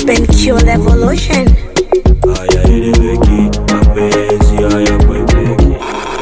It's been Q Revolution. hayaeleweki, mapenzi hayakwepeki.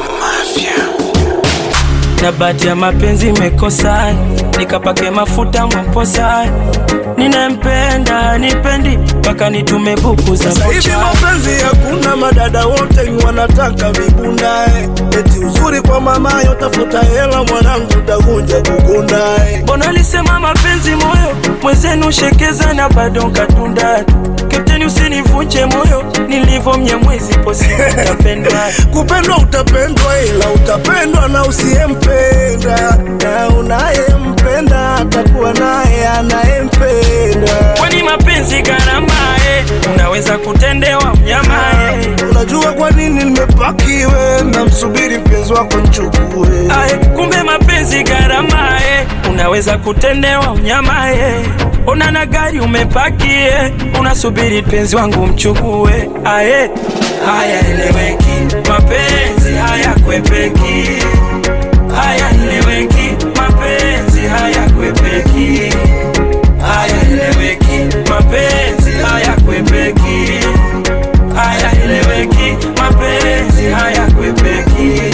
na bahati ya mapenzi imekosa, nikapake mafuta mwamposa, ninempenda nipendi mpaka nitume buku za Sasa hivi vocha. mapenzi hakuna, madada wote ni wanataka vibundae, eti uzuri kwa mamayo, tafuta hela mwanangu, utakuja kukundae. Mbona alisema mapenzi moyo mwenzenu shekeza na bado nkatunda Kapteni usinivunje moyo nilivyo mnyamwezi posi utapendwa Kupendwa utapendwa, ila utapendwa na usiyempenda, na unayempenda atakuwa naye anayempenda. Kwani mapenzi gharama eh, unaweza kutendewa mnyama eh. Unajua kwa nini nimepakiwe na msubiri mpenzi wako nchukue? Ae, kumbe mapenzi gharama eh, unaweza kutendewa unyama eh. Ona na gari umepaki eh, unasubiri penzi wangu mchukue. Ae, haya eleweki, mapenzi haya kwepeki, haya eleweki, mapenzi haya kwepeki, haya eleweki, mapenzi haya kwepeki, haya eleweki, mapenzi haya kwepeki.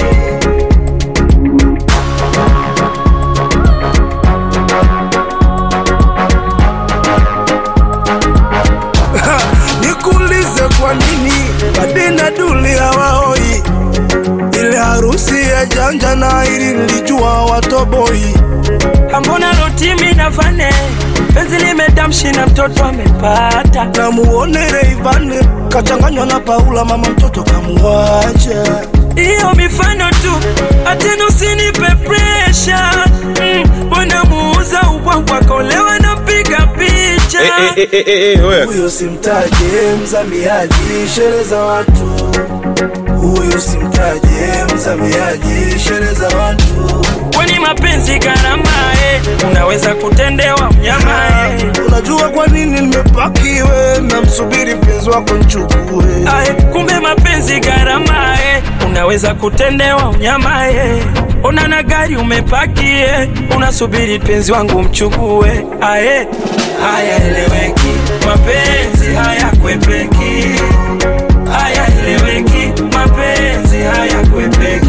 Nikuulize kwa nini Madina Duli hawaoi ile harusi ya janja na ili nilijua watoboi. Ambona rotimi na fane penzi limedamshi na mtoto amepata Na muone Rayvanny kachanganywa na Paula, mama mtoto kamuacha. hiyo mifano tu, atena usinipe presha mm, bwana muuza ubwabwa kolewa na piga picha Huyo simtaje, mzamiaji sherehe za watu. Huyo simtaje, mzamiaji sherehe za watu. kwani mapenzi gharama eh, unaweza kutendewa mnyama eh. Unajua kwa nini nimepakiwe na msubiri mpenzi wako nchukue? Ae, kumbe mapenzi gharama eh, unaweza kutendewa unyama eh. Ona na gari umepaki eh, unasubiri penzi wangu mchukue. Ae, haya eleweki, mapenzi haya kwepeki, haya eleweki, mapenzi haya kwepeki.